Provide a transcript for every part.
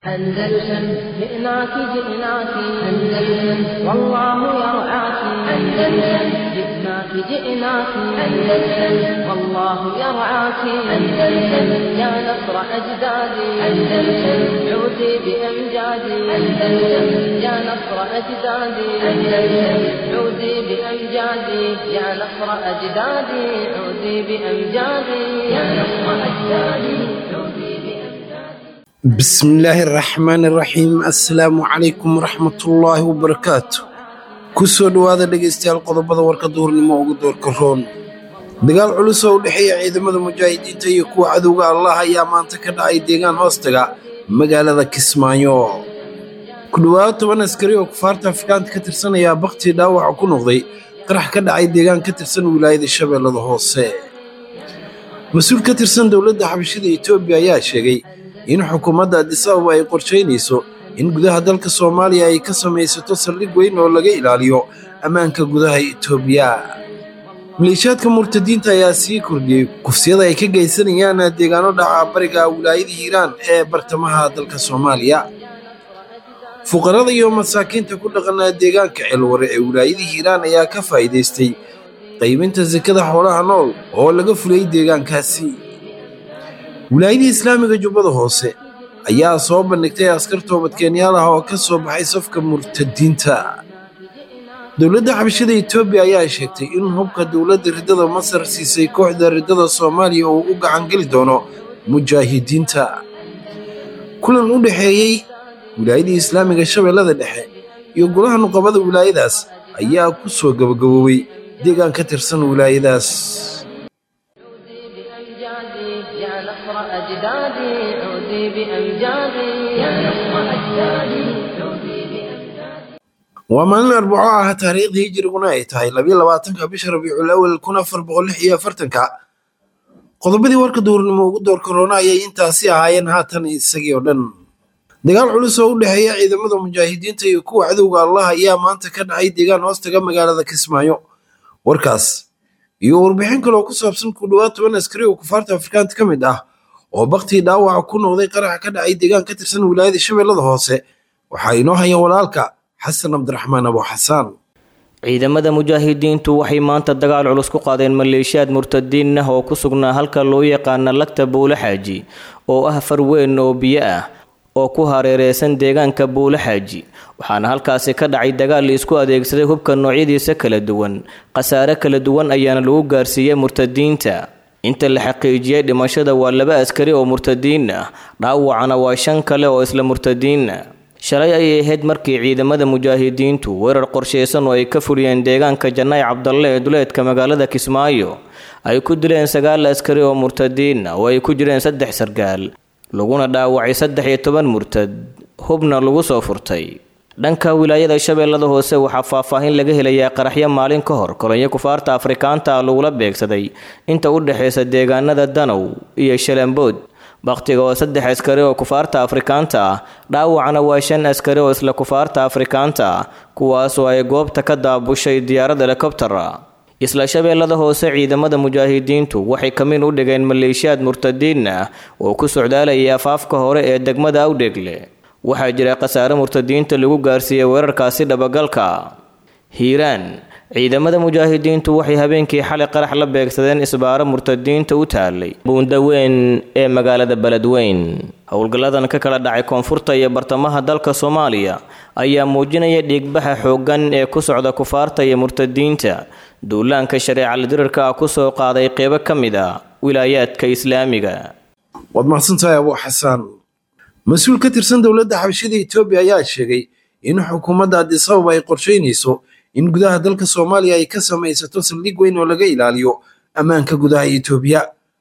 أندلسن جئناك جئناك أندلسن والله يرعاك أندلسن جئناك جئناك أندلسن والله يرعاك أندلسن يا نصر أجدادي أندلسن عودي بأمجادي أندلسن يا نصر أجدادي أندلسن عودي بأمجادي يا نصر أجدادي عودي بأمجادي يا نصر أجدادي عودي بأمجادي bismillaahi araxmaani araxiim assalaamu calaykum waraxmatullaahi wabarakaatu ku soo dhowaada dhegaystayaal qodobada warka duhurnimo ugu doorka roon dagaal culus oo u dhexeeya ciidamada mujaahidiinta iyo kuwa cadowga allah ayaa maanta ka dhacay deegaan hoostaga magaalada kismaayo ku dhowaado toban askari oo kufaarta afrikaanta ka tirsanaya baktii dhaawaca ku noqday qarax ka dhacay deegaan ka tirsan wilaayada shabeellada hoose mas-uul ka tirsan dowladda xabashida etoobiya ayaa sheegay in xukuumadda addis ababa ay qorshaynayso in gudaha dalka soomaaliya ay ka samaysato saldhig weyn oo laga ilaaliyo ammaanka gudaha etoobiya maleeshiyaadka murtadiinta ayaa sii kordhiyey kufsiyada ay ka geysanayaan deegaano dhaca bariga wilaayada hiiraan ee bartamaha dalka soomaaliya fuqarada iyo masaakiinta ku dhaqanaa deegaanka ceelware ee wilaayada hiiraan ayaa ka faa'iidaystay qaybinta sekada xoolaha nool oo laga fulay deegaankaasi wilaayadii islaamiga jubbada hoose ayaa soo bandhigtay askar toobadkeenyaal ah oo ka soo baxay safka murtadiinta dowladda xabashada etoobiya ayaa sheegtay in hubka dowladda riddada masar siisay kooxda riddada soomaaliya uu u gacangeli doono mujaahidiinta kulan u dhexeeyey wilaayadii islaamiga shabeellada dhexe iyo golaha nuqabada wilaayadaas ayaa ku soo gabagaboobay deegaan ka tirsan wilaayadaas بأمجادي يا نصر أجدادي عودي بأمجادي يا نصر أجدادي عودي بأمجادي waa maalin arbaco ah taariikhdii hijiriguna ay tahay labiyo labaatanka bisha rabiicul awal kun afar boqol lix iyo afartanka qodobadii warka duurnimo ugu door korona ayay intaasi ahaayeen haatan isagii oo dhan dagaal culus oo u dhexeeya ciidamada mujaahidiinta iyo kuwa cadowga allah ayaa maanta ka dhacay deegaan hoostaga magaalada kismaayo warkaas iyo warbixin kale oo ku saabsan ku dhowaad toban askari oo kufaarta afrikaanta ka mid ah oo baktii dhaawaca ku noqday qaraxa ka dhacay deegaan ka tirsan wilaayada shabeellada hoose waxaa inoo haya walaalka xasan cabdiraxmaan abo xasaan ciidamada mujaahidiintu waxay maanta dagaal culus ku qaadeen maleeshiyaad murtadiin ah oo ku sugnaa halka loo yaqaana lagta buule xaaji oo ah far weyn oo biyo ah oo ku hareereysan deegaanka buule xaaji waxaana halkaasi ka dhacay dagaal la isku adeegsaday hubka noocyadiisa kala duwan khasaare kala duwan ayaana lagu gaarsiiyey murtadiinta inta la xaqiijiyey dhimashada waa laba askari oo murtadiin ah dhaawacana waa shan kale oo isla murtadiina shalay ayay ahayd markii ciidamada mujaahidiintu weerar qorshaysan oo ay ka fuliyeen deegaanka jannaay cabdalle ee duleedka magaalada kismaayo ay ku dileen sagaal askari oo murtadiin ah oo ay ku jireen saddex sargaal laguna dhaawacay saddex iyo toban murtad hubna lagu soo furtay dhanka wilaayada shabeellada hoose waxaa faahfaahin laga helayaa qaraxyo maalin ka hor kolonyo kufaarta afrikaanta ah lagula beegsaday inta u dhexaysa deegaanada danow iyo shalambood bakhtiga oo saddex askari oo kufaarta afrikaanta ah dhaawacna waa shan askari oo isla kufaarta afrikaanta ah kuwaasoo ay goobta ka daabushay diyaarad helikobtara isla shabeellada hoose ciidamada mujaahidiintu waxay kamin u dhigeen maleeshiyaad murtadiin ah oo ku socdaalayay afaafka hore ee degmada awdhegle waxaa jira khasaare murtadiinta lagu gaarsiiyey weerarkaasi dhabagalka hiiraan ciidamada mujaahidiintu waxay habeenkii xalay qarax la beegsadeen isbaaro murtadiinta u taalay buundaweyn ee magaalada beledweyn howlgalladan ka kala dhacay koonfurta iyo bartamaha dalka soomaaliya ayaa muujinaya dhiigbaxa xooggan ee ku socda kufaarta iyo murtadiinta duulaanka shareeca dirirka ah ku soo qaaday qeybo ka mid a wilaayaadka islaamiga waad mahadsantahay abuu xasaan mas-uul ka tirsan dowladda xabashida etoobiya ayaa sheegay in xukuumadda addis ababa ay qorshaynayso in gudaha dalka soomaaliya ay ka samaysato saldhig weyn oo laga ilaaliyo ammaanka gudaha etoobiya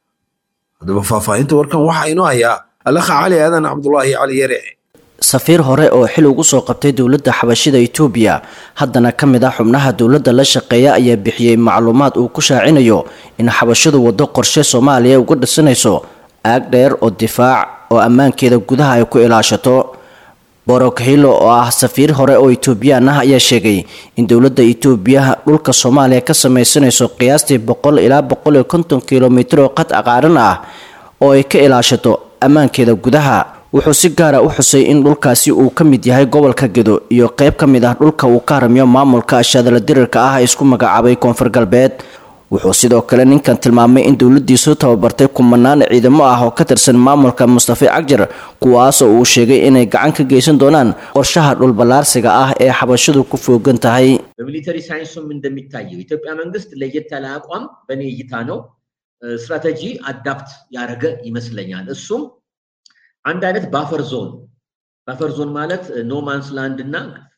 haddaba faahfaahinta warkan waxaa inoo hayaa alakha cali aadan cabdulaahi cali yare safiir hore oo xil ugu soo qabtay dowladda xabashida etoobiya haddana ka mid ah xubnaha dowladda la shaqeeya ayaa bixiyey macluumaad uu ku shaacinayo in xabashidu waddo qorshe soomaaliya uga dhisanayso aag dheer oo difaac oo ammaankeeda gudaha ay ku ilaashato borokhilo oo ah safiir hore oo etoobiyaan ah ayaa sheegay in dowladda etoobiya dhulka soomaaliya ka sameysanayso qiyaastii boqol ilaa boqol iyo konton kilomitir oo qad aqaaran ah oo ay ka ilaashato ammaankeeda gudaha wuxuu si gaara u xusay in dhulkaasi uu ka mid yahay gobolka gedo iyo qayb ka mid ah dhulka uu ka haramiyo maamulka ashadala dirirka ah ee isku magacaabay koonfur galbeed wuxuu sidoo kale ninkan tilmaamay in dowladiisu tababartay kumanaan ciidamo ah oo ka tirsan maamulka mustafa cagjar kuwaasoo uu sheegay inay gacan ka geysan doonaan qorshaha dhulballaarsiga ah ee xabashadu ku foogan tahay በሚሊተሪ ሳይንሱም እንደሚታየው ኢትዮጵያ መንግስት ለየት ያለ አቋም በእኔ እይታ ነው ስትራቴጂ አዳፕት ያደረገ ይመስለኛል። እሱም አንድ አይነት ባፈር ዞን ባፈር ዞን ማለት ኖማንስ ላንድ እና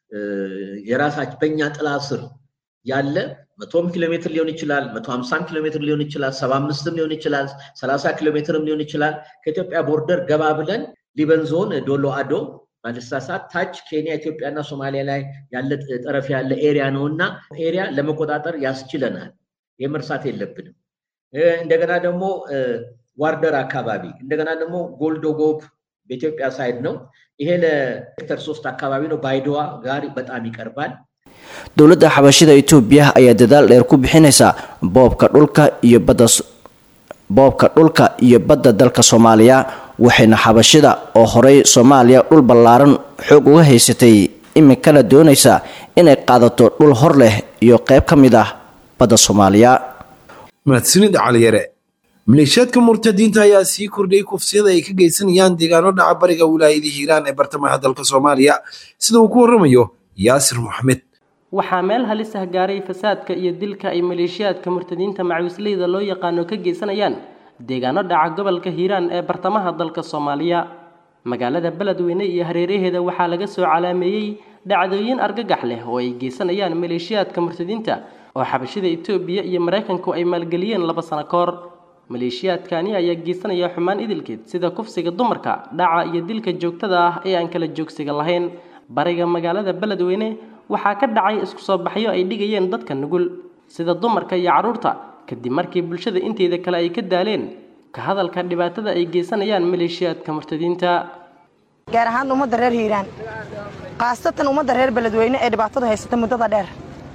የራሳችን በእኛ ጥላ ስር ያለ መቶም ኪሎ ሜትር ሊሆን ይችላል፣ መቶ ሀምሳም ኪሎ ሜትር ሊሆን ይችላል፣ ሰባ አምስትም ሊሆን ይችላል፣ ሰላሳ ኪሎ ሜትርም ሊሆን ይችላል። ከኢትዮጵያ ቦርደር ገባ ብለን ሊበን ዞን ዶሎ አዶ ባልሳሳት ታች ኬንያ፣ ኢትዮጵያና ሶማሊያ ላይ ያለ ጠረፍ ያለ ኤሪያ ነው እና ኤሪያ ለመቆጣጠር ያስችለናል። ይህ መርሳት የለብንም። እንደገና ደግሞ ዋርደር አካባቢ እንደገና ደግሞ ጎልዶጎብ በኢትዮጵያ ሳይድ ነው። ይሄ ለሴክተር ሶስት አካባቢ ነው። ባይዶዋ ጋር በጣም ይቀርባል። dowladda xabashida itoobiya ayaa dadaal dheer ku bixinaysa boobka dhulka iyo badda boobka dhulka iyo badda dalka soomaaliya waxayna xabashida oo horey soomaaliya dhul ballaaran xoog uga haysatay iminkana doonaysa inay qaadato dhul hor leh iyo qayb ka mid ah badda soomaaliya mahadsanid caliyare maleeshiyaadka murtadiinta ayaa sii kordhiyey kufsiyada ay ka geysanayaan deegaano dhaca bariga wilaayada hiiraan ee bartamaha dalka soomaaliya sida uu ku waramayo yaasir maxamed waxaa meel halis ah gaaray fasaadka iyo dilka ay maleeshiyaadka murtadiinta macawisleyda loo yaqaano ka geysanayaan deegaano dhaca gobolka hiiraan ee bartamaha dalka soomaaliya magaalada beledweyne iyo hareeraheeda waxaa laga soo calaameeyey dhacdooyin argagax leh oo ay geysanayaan maleeshiyaadka murtadiinta oo xabashida itoobiya iyo maraykanku ay maalgeliyeen laba sano ka hor maleeshiyaadkani ayaa geysanaya xumaan idilkeed sida kufsiga dumarka dhaca iyo dilka joogtada ah ee aan kala joogsiga lahayn bariga magaalada beledweyne waxaa ka dhacay isku soo baxyo ay dhigayeen dadka nugul sida dumarka iyo carruurta kadib markii bulshada inteeda kale ay ka daaleen ka hadalka dhibaatada ay geysanayaan maleeshiyaadka murtadiinta gaar ahaan ummadda reer hiiraan khaasatan ummadda reer beledweyne ee dhibaatadu haysata muddada dheer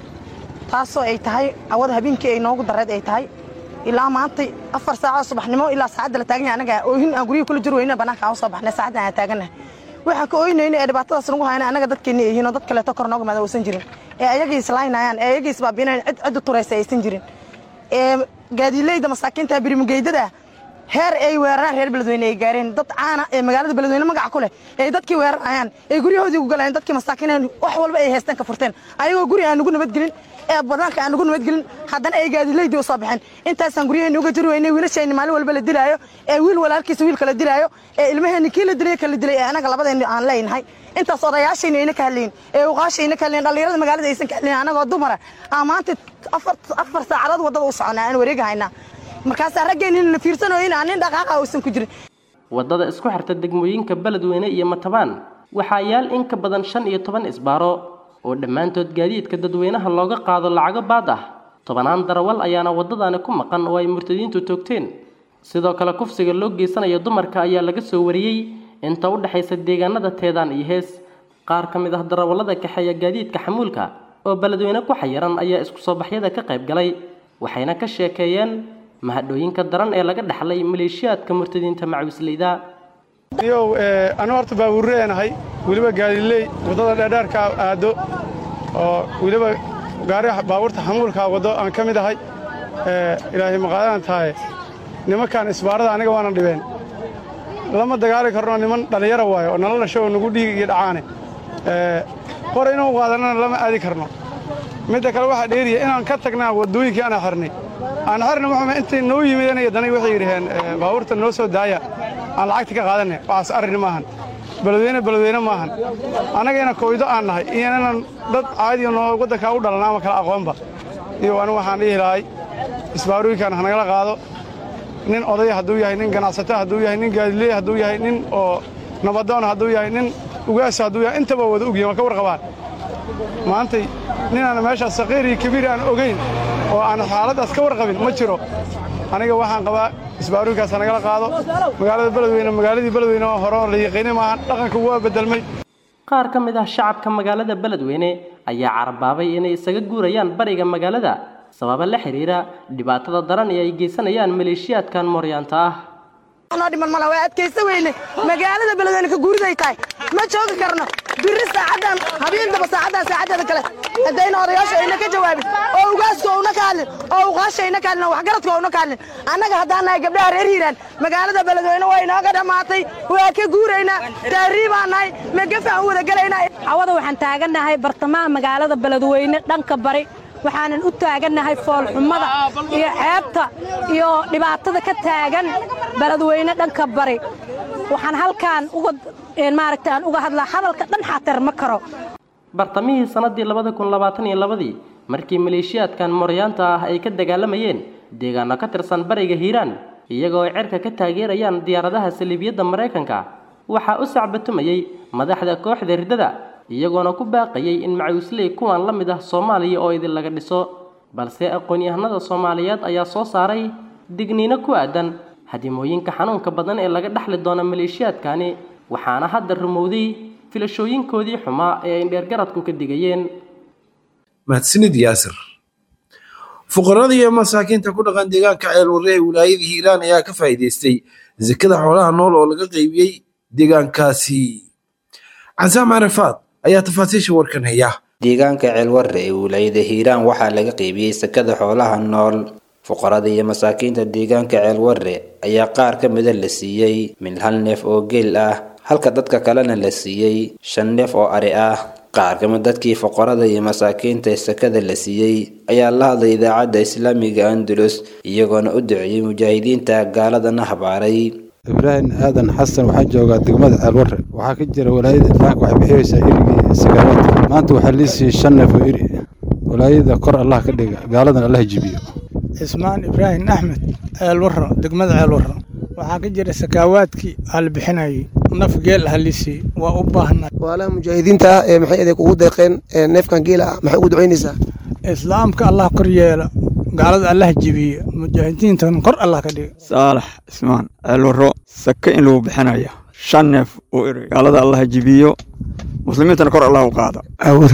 taasoo ay tahay awada habeenkii ay noogu dareed ay tahay ilaa maantay afar saacoo subaxnimo ilaa saacadda la taagan yahay anaga oohin aan guryihi kula jir weyna bannaanka aan u soo baxnay saacaddan aan taagannahay waxaan ka ooynayna ee dhibaatadaas nagu hayna anaga dadkeenna yihiin oo dad kaleeto kor nooga maada uusan jirin ee ayagii islaynayaan ee ayagii isbaabinayaan cid ciddu turaysa aysan jirin ee gaadiileyda masaakiinta birimugeydada heer ay weeraraan reer beledweyne ay gaareen dad caana ee magaalada beledweyne magaca ku leh ee dadkii weerarayaan ee guryahoodii ku galayaan dadkii masaakiineen wax walba ay haystaan ka furteen ayagoo guri aan nagu nabadgelin ee banaanka aan nagu nabadgelin haddana ay gaadiileydii u soo baxeen intaasaan guryaheena uga jiri weynay wiilashayni maalin walba la dilaayo ee wiil walaalkiisa wiil kala dilaayo ee ilmaheeni kii la dilay kala dilay ee anaga labadeenni aan leenahay intaas odayaashayna ayna ka hadlayin ee uqaashayna ka hadlayin dhallinyarada magaalada aysan ka hadlayin anagoo dumara aan maanta afar afar saacadood waddada u soconaa aan wareega haynaa markaasaa raggeenina la fiirsanayo aan nin dhaqaaqa uusan ku jirin waddada isku xirta degmooyinka beledweyne iyo matabaan waxaa yaal in ka badan shan iyo toban isbaaro oo dhammaantood gaadiidka dadweynaha looga qaado lacago baad ah tobanaan darawal ayaana waddadani ku maqan oo ay murtadiintu toogteen sidoo kale kufsiga loo geysanayo dumarka ayaa laga soo wariyey inta u dhexaysa deegaanada teedaan iyo hees qaar ka mid ah darawallada kaxeeya gaadiidka xamuulka oo beledweyne ku xayiran ayaa isku soo baxyada ka qayb galay waxayna ka sheekeeyeen mahadhooyinka daran ee laga dhaxlay maleeshiyaadka murtadiinta macawisleyda yow anu horta baabuurreenahay weliba gaadiley waddada dheerdheerka aado oo weliba gaari baabuurta xamuulkaa waddo aan ka mid ahay ilaahay maqaadaan tahay nimankaan isbaarada aniga waana dhibeen lama dagaali karno niman dhallinyara waayo oo nala dhasho oo nagu dhiig iyo dhacaane qor inuu qaadanana lama aadi karno midda kale waxaa dheeriya inaan ka tagnaa waddooyinkii aanaa xirnay aan xirna muxume intay noo yimideen danay waxay yidhaheen baabuurta noo soo daaya aan lacagta ka qaadanay waxaas arrin maahan beledweyne beledweyne maahan annagayna koydo aan nahay iyonanan dad caadiyo noo waddankaa u dhalan ama kala aqoonba iyo anigu waxaan dhihi lahay isbaarooyinkan hanagala qaado nin odaya hadduu yahay nin ganacsato hadduu yahay nin gaadileey hadduu yahay nin oo nabadoon hadduu yahay nin ugaasa hadduu yahay intaba wada ogyahin waa ka warqabaan maantay ninaan meeshaas saqiir iyo kabiir aan ogayn oo aan xaaladdaas ka warqabin ma jiro aniga waxaan qabaa isbaarooyinkaas nagala qaado magaalada beledweyne magaaladii beledweyne oo hore oo la yaqiinay maahan dhaqanka waa bedelmay qaar ka mid ah shacabka magaalada beledweyne ayaa carabaabay inay isaga guurayaan bariga magaalada sababa la xiriira dhibaatada daran ee ay geysanayaan maleeshiyaadkan mooryaanta ah noo dhiman mala waa adkaysa weyne magaalada beledweyne ka guuriday tahay ma joogi karno biri saacadan habeendaba saacadan saacadeeda kale haddayna odayaasha ayna ka jawaabin oo ugaaska ouna ka hadlin oo uqaasha ayna ka hadlin oo waxgaradka ouna ka hadlin annaga haddaan nahay gabdhaha reer hiiraan magaalada beledweyne waa inooga dhammaatay waa ka guuraynaa taariibaan nahay megafaan wada gelaynaa cawada waxaan taagannahay bartamaha magaalada beledweyne dhanka bari waxaanan u taagannahay foolxumada iyo ceebta iyo dhibaatada ka taagan beledweyne dhanka bari waxaan halkaan uga maaragta aan uga hadlaa hadalka dhan xatar ma karo bartamihii sannaddii labada kun labaatan iyo labadii markii maleeshiyaadkan mooryaanta ah ay ka dagaalamayeen deegaano ka tirsan bariga hiiraan iyagoo ay cerka ka taageerayaan diyaaradaha saliibiyadda maraykanka waxaa u sacbatumayey madaxda kooxda riddada iyagoona ku baaqayay in macawisley kuwan la mid ah soomaaliya oo idin laga dhiso balse aqoon-yahanada soomaaliyeed ayaa soo saaray digniino ku aadan hadimooyinka xanuunka badan ee laga dhexli doono maleeshiyaadkani waxaana hadda rumowday filashooyinkoodii xumaa ee ay dheergaradku ka digayeen mahadsanid yaasir fuqarada iyo masaakiinta ku dhaqan deegaanka ceelwarre ee wilaayada hiiraan ayaa ka faa'iidaystay sekada xoolaha nool oo laga qaybiyey deegaankaasi casaam carafaad ayaa tafaasiisha warkan haya deegaanka ceelwarre ee wilaayada hiiraan waxaa laga qaybiyey sekada xoolaha nool fuqarada iyo masaakiinta deegaanka ceelwarre ayaa qaar ka mida la siiyey min hal neef oo geel ah halka dadka kalena la siiyey shan neef oo ari ah qaar ka mid dadkii fuqarada iyo masaakiinta sekada la siiyey ayaa la hadlay idaacadda islaamiga andalus iyagoona u duceeyey mujaahidiinta gaaladana habaaray ibraahim aadan xasan waxaa joogaa degmada ceelwarre waxaa ka jira walaayada islaamka waxay bixiyeysaa irigii sagaalaadka maanta waxaa lii siiyey shan neef oo iri walaayada kor allah ka dhiga gaaladan allah jibiyo cismaan ibraahim axmed ceelwarro degmada ceelwarro waxaa ka jira sakaawaadkii aa la bixinayay naf geel ah lisii waa u baahnaa waalaha mujaahidiinta ah ee maxay adeeg ugu deeqeen neefkan geela ah maxay ugu ducaynaysaa islaamka allah kor yeela gaalada allah jibiye mujaahidiintan kor allah ka dhiga saalax cismaan ceelwarro sake in lagu bixinaya shan neef oo eri gaalada allah jibiyo muslimiintana kor allah u qaada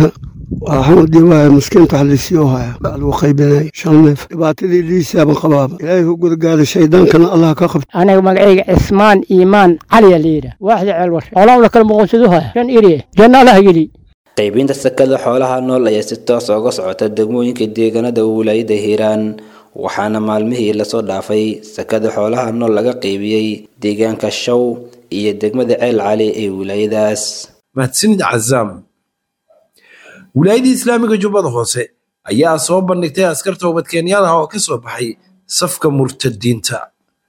waxaan dhiibaya miskiinta wax liisii oo haya baa lagu qaybinaya shan neef dhibaatadii liisaaban qabaaba ilaahay u gudgaada shaydaankana allah ka qabta aniga magacayga cismaan iimaan caliya layidha waaxda ceelwar xoolaha la kala muqoonsadu haya shan iriye janna allah geli qaybinta sekada xoolaha nool ayaa si toos uga socota degmooyinka deegaanada wilaayada hiiraan waxaana maalmihii lasoo dhaafay sekada xoolaha nool laga qaybiyey deegaanka show iyo degmada ceel cali ee wilaayadaas mahadsanid cazaam wilaayadii islaamiga jubbada hoose ayaa soo bandhigtay askar toobadkeenyaal ah oo ka soo baxay safka murtadiinta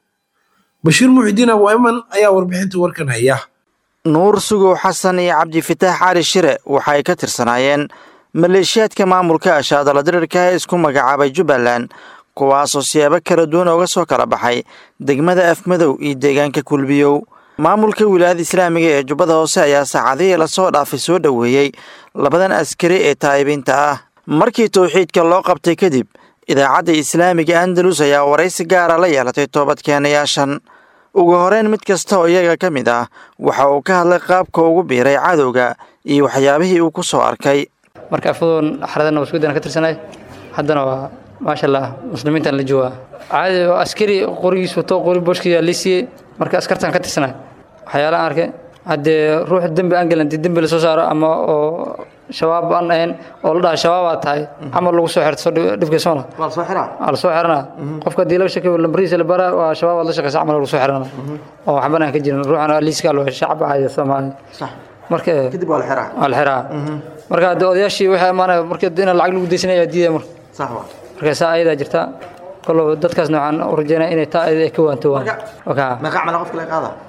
bashiir muxidiin abu ayman ayaa warbixinta warkan haya nuur sugow xasan iyo cabdifitaax cali shire waxay ka tirsanaayeen maleeshiyaadka maamulka ashaadala dirirka ee isku magacaabay jubbaland kuwaasoo siyaabo kala duwan ooga soo kala baxay degmada afmadow iyo deegaanka kulbiyow maamulka wilaayada islaamiga ee jubbada hoose ayaa saacadihii lasoo dhaafay soo dhoweeyey labadan askari ee taa'ibiinta ah markii towxiidka loo qabtay kadib idaacadda islaamiga andalus ayaa waraysi gaara la yeelatay toobadkeenayaashan ugu horeyn mid kasta oo iyaga ka mid ah waxa uu ka hadlay qaabka ugu biiray cadowga iyo waxyaabihii uu ku soo arkay marka afadoon xaradana waskudan ka tirsanay haddana waa maasha allah muslimiintan la joogaa caadi askari qorigiis wato qori booshkiisa la siiyey marka askartan ka tirsanay waxyaalaha arkay haddee ruux dembi aan gelin haddii dembi lasoo saaro ama oo shabaab aan ahayn oo la dhaha shabaabaad tahay camal lagu soo xirto dhibkiisa mala waa lasoo xiranaa qofka haddii laga shakiyo lambarihiisa la bara waa shabaab aad la shaqeysa camal lagu soo xiranaa oo waxban aan ka jirin ruuxan liiskaa loo shacab ahaya soomaali marka kadib waa la xiraa waa la xiraa marka haddii odayaashii waxay amaanaya marka in lacag lagu deysanaya diidaya marka marka saa ayadaa jirta kollow dadkaasna waxaan u rajeynaya inay taa ayada ay ka waanto waan meeqa camal qofka laga qaada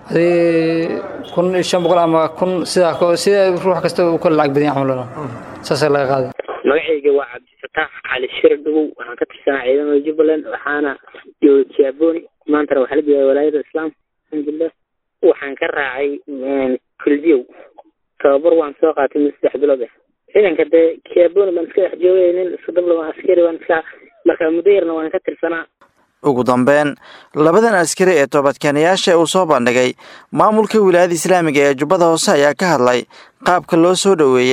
hadii kun iyo shan boqol ama kun sidaa sida ruux kasta uu kala lacag badan camal saasaa laga qaaday magacayga waa cabdifataax cali shir dhugow waxaan ka tirsanaa ciidamada jubbaland waxaana jooga jaaboni maantana waxaa la joogaa walaayada islaam alxamdulilah waxaan ka raacay kulbiyow tababar waan soo qaatay mid saddex bilood ah ciidanka dee jaaboni baan iska dhex joogay nin soddon laba askari baan iska marka muddo yarna waan ka tirsanaa ugu dambeyn labadan askari ee toobadkeenayaasha uu soo bandhigay maamulka wilaayada islaamiga ee jubbada hoose ayaa ka hadlay qaabka loo soo dhoweeyey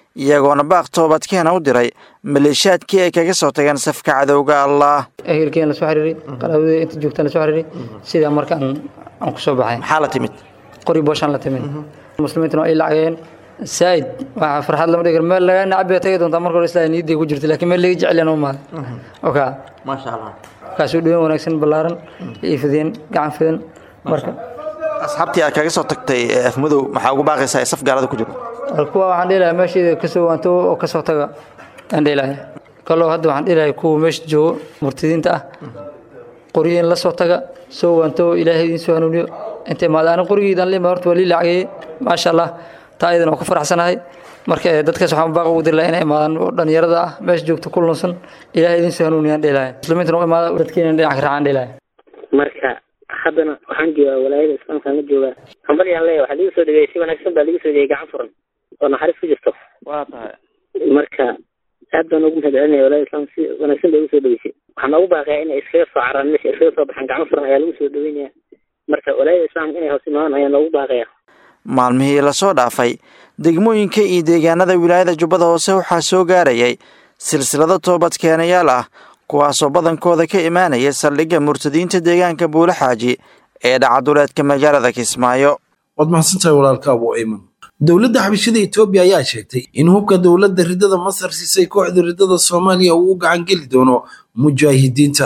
iyagoona baaq toobadkeena u diray maleeshiyaadkii ay kaga soo tageen safka cadowga allah ehelkeen la soo xiriiray qaraabada inta joogtaan la soo xiriiray sidaa marka aan aan ku soo baxay maxaa la timid qori booshaan la timid muslimiintuna ay lacageen saa'id waxa farxad lama dhigar meel laga nacbi tagi doontaa marka hore islaa niyaday ku jirta laakiin meel laga jecel yana u maaday oka maasha allah kaasuu dhaween wanaagsan ballaaran iyo fideen gacan fidan marka asxaabtii aad kaga soo tagtay afmadow maxaa ugu baaqaysaa ee saf gaalada ku jiro kuwa waxaan dhihi lahaa meesheeda kasoo waanto oo kasoo taga aan dhihi lahay kaloo hadda waxaan dhihi lahay kuwa meesha joogo murtadiinta ah qoryiin la soo taga soo waanto ilaahay idiin soo hanuuniyo intay maada ani qorigiidan lima horta waa lii lacagayey maasha allah taa iyadan waa ku faraxsanahay marka dadkaas waxaan baaq ugu diri lahaa inay imaadaan oo dhalinyarada ah meesha joogta ku lunsan ilaahay idiin soo hanuuniyaan dhihi lahay muslimiintana u imaada dadkiina dhinac ka raacaan dhihi lahay marka haddana waxaan joogaa walaayada islaamkaan la joogaa hambalyaan leeya waxaa liiga soo dhigay si wanaagsan baa liiga soo dhigay gacan furan oo naxariis ku jirto waa tahay marka aad baan ugu mahad celinaya walaayada islaamka si wanaagsan bay ugu soo dhaweysay waxaan noogu baaqayaa inay iskaga soo caraan meesha iskaga soo baxaan gacan furan ayaa lagu soo dhaweynaya marka walaayada islaamka inay hoos imaadaan ayaa noogu baaqaya maalmihii lasoo dhaafay degmooyinka iyo deegaanada wilaayada jubbada hoose waxaa soo gaarayay silsilado toobadkeenayaal ah kuwaasoo badankooda ka imaanaya saldhigga murtadiinta deegaanka buule xaaji ee dhacaduleedka magaalada kismaayo waad mahadsantahay walaalka abu ayman dowladda xabashada etoobiya ayaa sheegtay in hubka dowladda ridada masar siisay kooxda ridada soomaaliya uu u gacan geli doono mujaahidiinta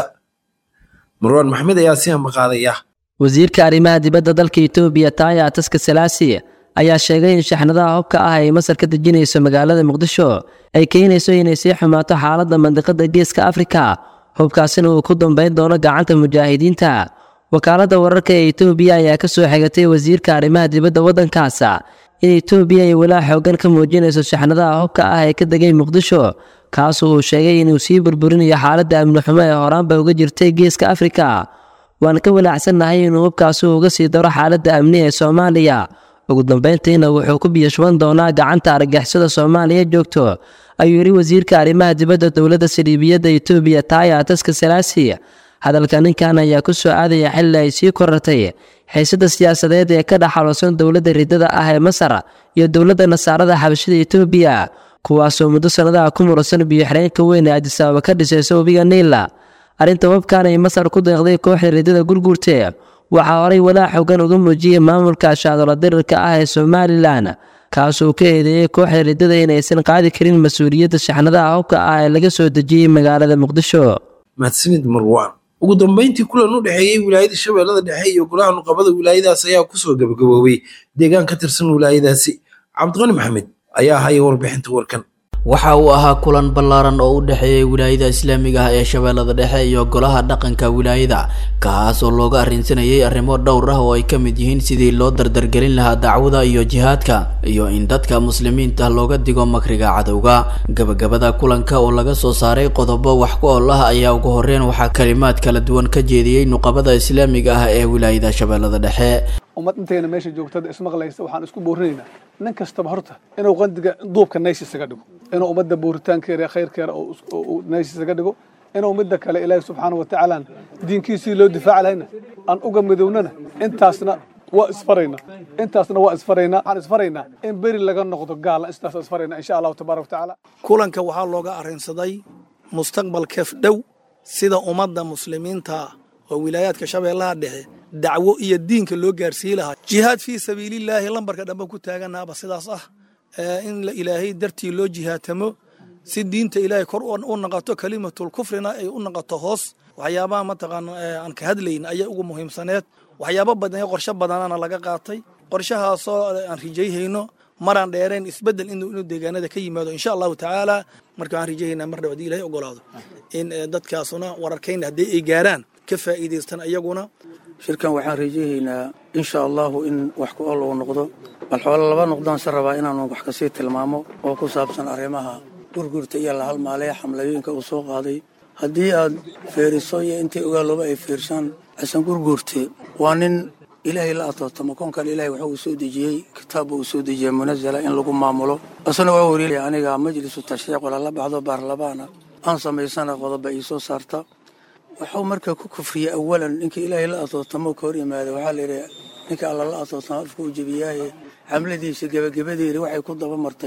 marwaan maxmed ayaa si ambaqaadaya wasiirka arrimaha dibadda dalka etoobiya taaya taska salaasi ayaa sheegay in shaxnadaha hubka ah ay masar ka dejinayso magaalada muqdisho ay keenayso inay sii xumaato xaaladda mandiqada geeska afrika hubkaasina uu ku dambayn doono gacanta mujaahidiinta wakaaladda wararka ee etoobiya ayaa ka soo xigatay wasiirka arrimaha dibadda waddankaas in etoobiya ay walaa xoogan ka muujinayso shaxnadaha hubka ah ee ka degay muqdisho kaasoo uu sheegay inuu sii burburinayo xaaladda amni xumo ee horaanba uga jirtay geeska afrika waan ka walaacsannahay inuu hubkaasi uga sii daro xaaladda amni ee soomaaliya ugu dambayntiina wuxuu ku biyashuban doonaa gacanta argagixisada soomaaliya joogto ayuu yidhi wasiirka arrimaha dibadda dowladda saldhiibiyadda etoobiya taaya taska salaasi hadalka ninkan ayaa ku soo aadaya xilli ay sii korartay xiisada siyaasadeed ee ka dhaxaloosan dowladda ridada ah ee masar iyo dowladda nasaarada xabashada etoobiya kuwaasoo muddo sannadaha ku muransan biyo-xireenka weyn ee adisabaaba ka dhisaysa webiga niila arrinta hubkan ay masar ku deeqday kooxda ridada gurguurte waxaa horay walaa xoogan uga muujiyey maamulka shaadola dirirka ah ee somalilan kaasoo ka eedeeyey kooxda ridada inaysan qaadi karin mas-uuliyadda shaxnadaha hubka ah ee laga soo dejiyey magaalada muqdisho mahadsanid marwaan ugu dambayntii kulan u dhexeeyey wilaayada shabeellada dhexe iyo golaha nuqabada wilaayadaas ayaa kusoo gabagaboobay deegaan ka tirsan wilaayadaasi cabdiqani maxamed ayaa haya warbixinta warkan waxa uu ahaa kulan ballaaran oo u dhexeeyay wilaayada islaamiga ah ee shabeellada dhexe iyo golaha dhaqanka wilaayada kaas oo looga arrinsanayay arrimo dhowr ah oo ay ka mid yihiin sidii loo dardargelin lahaa dacwada iyo jihaadka iyo in dadka muslimiinta looga digo makriga cadowga gabagabada kulanka oo laga soo saaray qodobo wax ku ool ah ayaa ugu horreyn waxaa kalimaad kala duwan ka jeediyey nuqabada islaamiga ah ee wilaayada shabeellada dhexe ummad intayna meesha joogtada ismaqlaysa waxaan isku boorinaynaa nin kastaba horta inuu qandiga duubka naysi isaga dhigo inuu ummadda booritaankeeda khayrkeeda naysi isaga dhigo inuu midda kale ilaahi subxaana wa tacaala diinkiisii loo difaaci lahayna aan uga midownana intaasna waa isfaraynaa intaasna waa isfaraynaa waxaan isfaraynaa in beri laga noqdo gaala intaas isfaraynaa insha allahu tabaaraka watacaala kulanka waxaa looga arrinsaday mustaqbalkeef dhow sida ummadda muslimiinta oo wilaayaadka shabeellaha dhexe dacwo iyo diinka loo gaarsii lahaa jihaad fii sabiilillaahi lambarka dhambe ku taaganaaba sidaas ah in ilaahay dartii loo jihaatamo si diinta ilaahay kor u naqato kalimatul kufrina ay u naqato hoos waxyaabaha mataqaan aan ka hadlayn ayaa ugu muhiimsaneed waxyaabo badan qorshe badanana laga qaatay qorshahaasoo aan rijayhayno maraan dheereen isbedel inuu deegaanada ka yimaado insha allahu tacaala marka waan rijahaynaa mar dhab hadii ilahay ogolaado in dadkaasuna wararkayna haddii ay gaaraan ka faa'iidaystaan ayaguna shirkan waxaan rajahaynaa insha allahu in wax ku ol uu noqdo bal xoolo laba noqdaan se rabaa inaanu wax kasii tilmaamo oo ku saabsan arrimaha gurgurta iyo la halmaalaya xamlayooyinka uu soo qaaday haddii aad feeriso iyo intay ogaalooba ay fiirshaan xasan gurgurte waa nin ilaahay la atootamo koonkan ilahay waxa uu soo dejiyey kitaabba uu soo dejiyey munazala in lagu maamulo asana waa wariilaya aniga majlisu tashriic walala baxdo baarlamaana aan samaysana qodoba ii soo saarta wuxuu marka ku kufriyey awalan ninka ilaahay la atootamo ka hor yimaada waxaa layidhi ninka alla la atootamo afka uu jebiyaaye xamladiisa gebagabadeeda waxay ku daba martay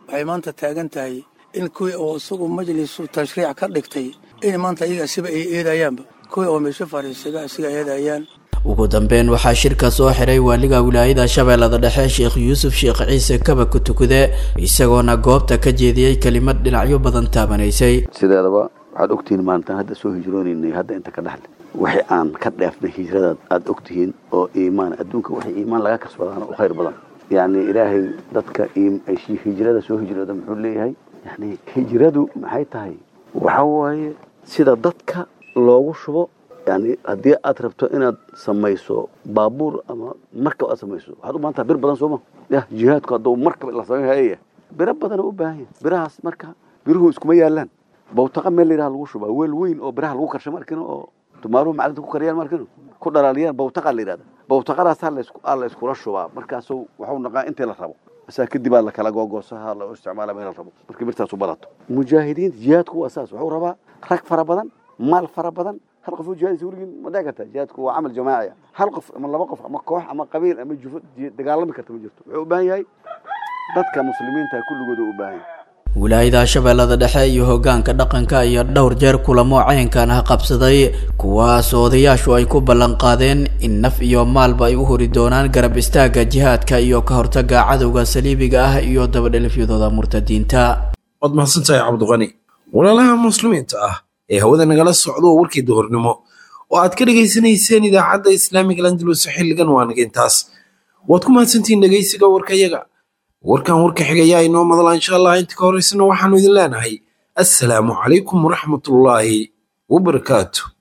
waxay maanta taagan tahay in kuwii oo isagu majlisu tashriic ka dhigtay in maanta iyaga siba ay eedayaanba kuwii oo meesho fariisada isiga eedayaan ugu dambeyn waxaa shirka soo xiray waaliga wilaayada shabeellada dhexe sheekh yuusuf sheekh ciise kaba ku tukude isagoona goobta ka jeediyey kelimad dhinacyo badan taabanaysay sideedaba waxaad ogtihiin maalintaan hadda soo hijroonaynay hadda inta ka dhexle wixii aan ka dheefnay hijradaad aad ogtihiin oo iimaan adduunka wixii iimaan laga kasbadaana u khayr badan yacni ilaahay dadka hijrada soo hijrooda muxuu leeyahay yani hijradu maxay tahay waxa waaye sida dadka loogu shubo yani haddii aad rabto inaad samayso baabuur ama markab aad samayso waxaad u baahan taha bir badan sooma yah jihaadku hadduu markab la samayn hayaya biro badan u baahan yahay birahaas marka biruhu iskuma yaalaan bawtaqa meel layidhaha lagu shubaa weel weyn oo biraha lagu karsha markino oo tumaaruhu macdinta ku kariyaan markino ku dhalaaliyaan bawtaqa la yidhahda bawtaqadaasaa la iskula shubaa markaasu waxuu naqaa intii la rabo asaa kadib aa lakala googoosaha la isticmaala meel la rabo markii birtaasu badato mujaahidiinta jihaadku waa saas wuxuu rabaa rag fara badan maal fara badan hal qof oo jihaadisa weligiin ma dhici karta jihaadku waa camal jamaaci hal qof ama laba qof ama koox ama qabiil ama jufo dagaalami karta ma jirto wuxuu u baahan yahay dadka muslimiinta kulligooda u baahan yahay wilaayada shabeellada dhexe iyo hoggaanka dhaqanka iyo dhowr jeer kulamo cayankan ah qabsaday kuwaas odayaashu ay ku ballan qaadeen in naf iyo maalba ay u hori doonaan garab istaagga jihaadka iyo ka hortagga cadowga saliibiga ah iyo dabadhelifyadooda murtadiinta waad mahadsantahay cabdiqani walaalaha muslimiinta ah ee hawada nagala socdo warkii duhurnimo oo aad ka dhegaysanayseen idaacadda islaamiga landalus xilligan waa nagintaas waad ku mahadsantihiin dhegaysiga warkayaga warkan warka xigayaa inoo madala insha allah inta ka horeysana waxaanu idin leenahay assalaamu calaykum waraxmatullaahi wabarakaatu